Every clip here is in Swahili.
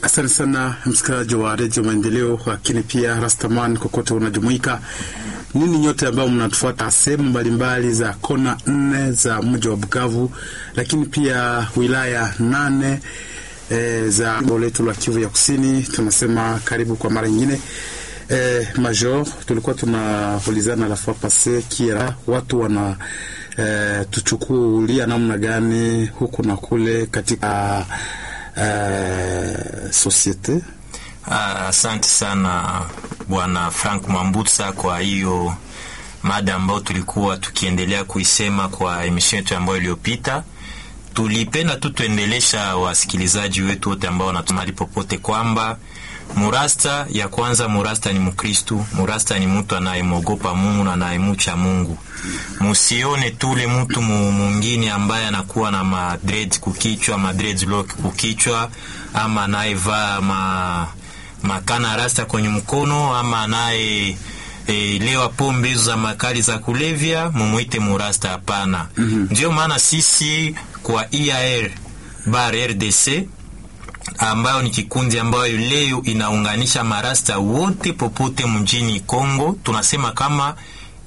Asante sana msikilizaji wa redio Maendeleo, lakini pia Rastaman kokote unajumuika nini, nyote ambao mnatufuata sehemu mbalimbali za kona nne za mji wa Bukavu, lakini pia wilaya nane e, za jimbo letu la Kivu ya Kusini, tunasema karibu kwa mara nyingine. E, Major, tulikuwa tunaulizana la fois passe kira watu wana e, tuchukulia namna gani huku na kule katika Uh, societe. Asante uh, sana bwana Frank Mambutsa kwa hiyo mada ambayo tulikuwa tukiendelea kuisema kwa emission yetu ambayo iliyopita. Tulipenda tu tuendelesha wasikilizaji wetu wote ambao wanatumali popote kwamba murasta ya kwanza, murasta ni Mkristu, murasta ni mtu anayemwogopa Mungu na anayemucha Mungu. Musione tule mtu mwingine ambaye anakuwa na madred kukichwa, madreadlock kukichwa, ama anayevaa ma makana rasta kwenye mkono, ama anaye E, lewa pombe hizo za makali za kulevya mumwite murasta. Hapana. mm -hmm. Ndio maana sisi kwa IAR bar RDC ambayo ni kikundi ambayo leo inaunganisha marasta wote popote mjini Kongo, tunasema kama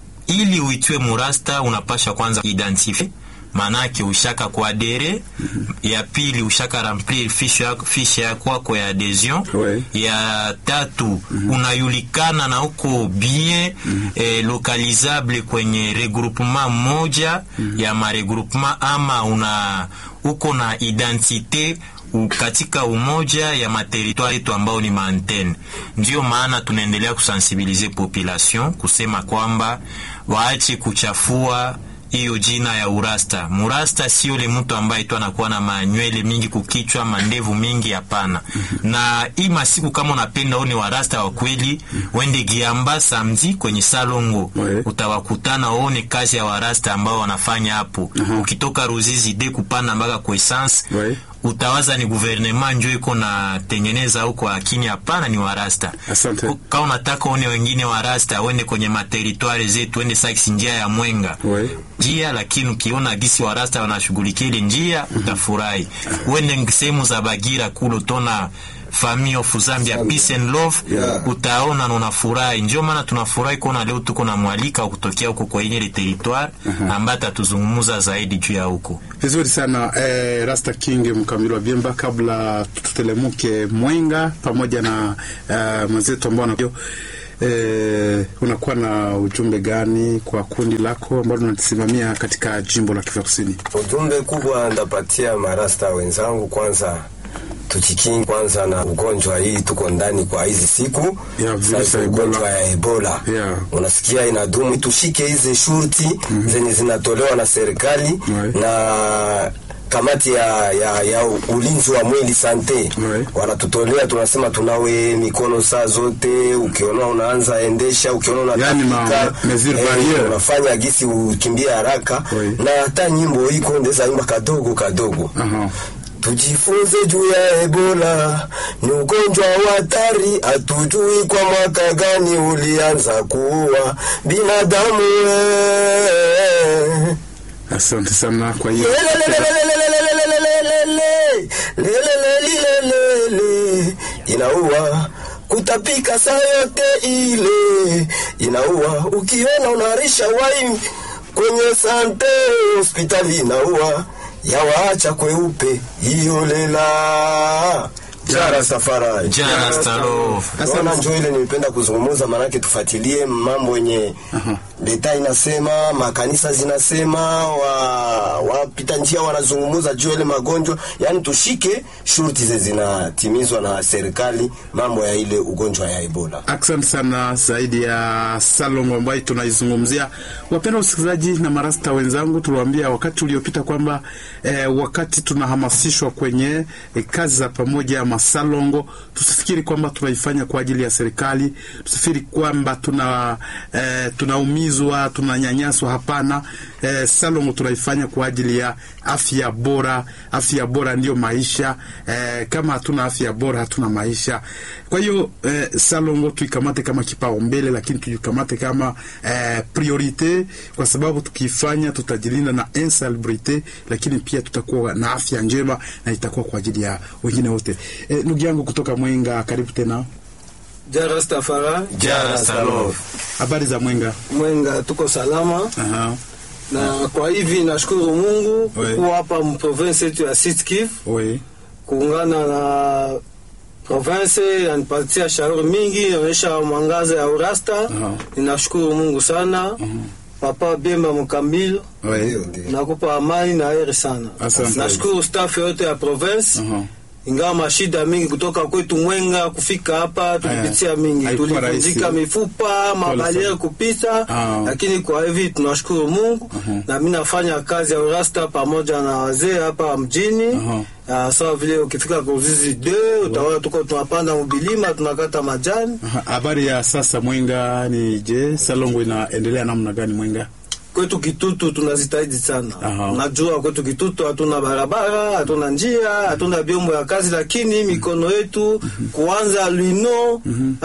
ili uitwe murasta unapasha kwanza identify, maanake ushaka kwa dere mm -hmm. ya pili ushaka remplir fiche ya kwako ya adhesion ouais. ya tatu mm -hmm. unayulikana na uko bien mm -hmm. eh, localisable kwenye regroupement moja mm -hmm. ya maregroupement ama una uko na identite katika umoja ya materitwari yetu ambao ni maantene. Ndiyo maana tunaendelea kusensibilize population kusema kwamba waache kuchafua hiyo jina ya urasta. Murasta sio le mtu ambaye tu anakuwa na manywele mingi kukichwa, mandevu mingi, hapana. mm -hmm. Na hii masiku kama unapenda one warasta wa kweli, mm -hmm. wende Giamba samedi kwenye Salongo, ouais. utawakutana waone kazi ya warasta ambao wanafanya hapo. uh -huh. Ukitoka Ruzizi de kupanda mpaka kwa essence ouais. Utawaza ni guvernema njo iko na tengeneza huko, lakini hapana, ni warasta. Asante. Kama unataka one wengine warasta wende kwenye materitwari zetu, wende saksi njia ya Mwenga ouais. njia, lakini ukiona gisi warasta wanashughulikia ile njia mm -hmm. utafurahi. Wende sehemu za Bagira kulo tona Family of Zambia Peace and Love yeah. Utaona na unafurahi. Ndio maana tunafurahi kuona leo tuko na mwalika wa kutokea huko kwa ile territoire uh -huh. ambaye atatuzungumza zaidi juu ya huko. Vizuri sana eh, Rasta King mkamili wa Biemba, kabla tutelemuke Mwenga pamoja na eh, mwenzetu ambao anajua eh, unakuwa na ujumbe gani kwa kundi lako ambalo unalisimamia katika jimbo la Kivu Kusini? Ujumbe kubwa ndapatia marasta wenzangu, kwanza tujikingi kwanza na ugonjwa hii tuko ndani kwa hizi siku yeah, ugonjwa ya Ebola yeah. Unasikia inadumu, tushike hizi shurti mm -hmm. zenye zinatolewa na serikali right. na kamati ya, ya, ya ulinzi wa mwili sante right. wanatutolea, tunasema tunawe mikono saa zote. Ukiona unaanza endesha, ukiona unatapika yani eh, unafanya gisi ukimbia haraka right. na hata nyimbo iko ndeza imba kadogo kadogo uh -huh. Tujifunze juu ya Ebola, ni ugonjwa wa hatari, hatujui kwa mwaka gani ulianza kuua binadamu. Asante sana kwa hiyo inaua kutapika saa yote ile inaua, ukiona unarisha wai kwenye sante hospitali inaua yawaacha kweupe hiyo lela jara safara jara stalo. Naona njo ile nilipenda kuzungumuza, maanake tufuatilie mambo yenye leta inasema, makanisa zinasema, wa wapita njia wanazungumuza juu ile magonjwa, yani tushike shurti ze zinatimizwa na serikali, mambo ya ile ugonjwa ya Ebola. Asante sana zaidi ya salongo ambayo tunaizungumzia. Wapenda usikilizaji na marasta wenzangu, tuliwaambia wakati uliopita kwamba eh, wakati tunahamasishwa kwenye eh, kazi za pamoja masalongo, tusifikiri kwamba tunaifanya kwa ajili ya serikali, tusifikiri kwamba tuna eh, tunaumizwa tunanyanyaswa. Hapana, eh, salongo tunaifanya kwa ajili ya afya bora. Afya bora ndiyo maisha. Eh, kama hatuna afya bora hatuna maisha. Kwa hiyo eh, salongo tuikamate kama kipaumbele, lakini tuikamate kama eh, priorite, kwa sababu tukiifanya tutajilinda na insalubrite, lakini pia tutakuwa na afya njema na itakuwa kwa ajili ya wengine wote. Eh, ndugu ndugu yangu kutoka Mwenga, karibu tena. Ja Rastafari, Jara Salov. Habari za Mwenga? Mwenga tuko salama Aha. na kwa hivi nashukuru Mungu Oui. kuwa hapa mprovince yetu ya Sud Kivu Oui. kuungana na province yanipatia shauri mingi, inaonyesha mwangaza ya urasta. Aha. Ninashukuru Mungu sana Papa Bemba Mukambilo, Oui. nakupa amani na heri sana. Asante. Nashukuru staff yote ya province Aha. ingawa mashida mingi kutoka kwetu Mwenga kufika hapa tulipitia mingi, haikuwa tulivunjika rahisi. mifupa, mabariere sana. kupita, Ah. lakini kwa hivi tunashukuru Mungu na mimi nafanya kazi ya urasta pamoja na wazee hapa mjini Aha. Ah, sawa vile ukifika Kuzizi de utaona tuko tunapanda mbilima tunakata majani Aha. Habari ya sasa Mwenga ni je, Salongo inaendelea namna gani Mwenga? kwetu Kitutu tunazitahidi sana. Aha. Najua kwetu Kitutu hatuna barabara, hatuna njia, hatuna vyombo ya kazi, lakini mikono yetu kuanza Lwino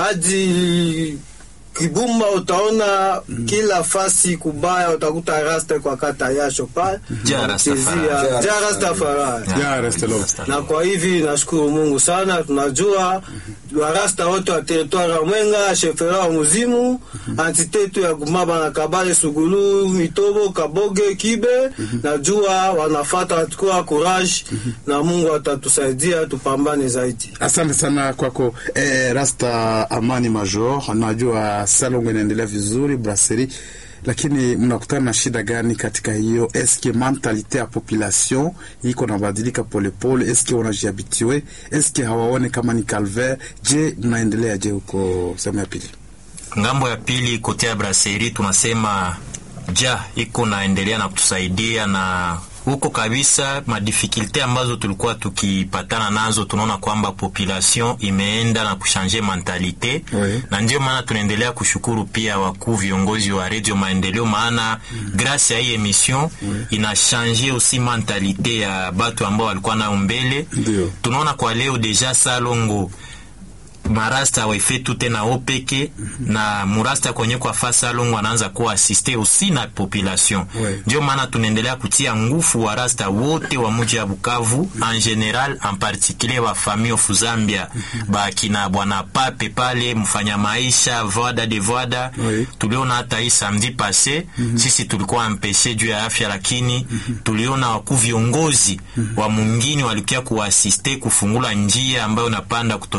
hadi Kibumba utaona kila fasi kubaya, utakuta rasta kwa kata yasho pale Ja Rastafari. Chezea- Ja Rastafari. Ja, Restelo. na kwa hivi nashukuru Mungu sana. Tunajua warasta wote wa teritwari ya Mwenga, shefera wa Muzimu, antitetu ya Gumaba na Kabale, Sugulu, Mitobo, Kaboge, Kibe, najua wanafata watakuwa courage na Mungu atatusaidia tupambane zaidi. Asante sana kwako eh, Rasta Amani Major. Najua Salongo inaendelea vizuri brasserie, lakini mnakutana na shida gani katika hiyo? Eske mentalite ya population iko nabadilika polepole? Eske wanajiabitiwe? Eske hawaone kama ni calvaire? Je, mnaendelea je huko sehemu ya pili? ngambo ya pili kote ya brasserie tunasema ja iko naendelea na kutusaidia na huko kabisa madifikulte ambazo tulikuwa tukipatana nazo tunaona kwamba population imeenda na kushanje mentalite Oui. na ndio maana tunaendelea kushukuru pia wakuu viongozi wa redio maendeleo maana grâce ya hii emission inashanje aussi mentalite ya batu ambao walikuwa nayo mbele Ndio. tunaona kwa leo deja salongo marasta waifetu tena opeke na murasta kwenye kwa fasa longo anaanza kuwa asiste usi na population Ouais. ndio maana tunaendelea kutia ngufu wa rasta wote wa muji ya Bukavu en general en particulier wa famille of Zambia bakina bwana pape pale mfanya maisha voada de voada Oui. tuliona hata hii samedi passe sisi tulikuwa mpeshe juu ya afya lakini tuliona wakuu viongozi wa mungini walikuwa kuasiste kufungula njia ambayo napanda kuto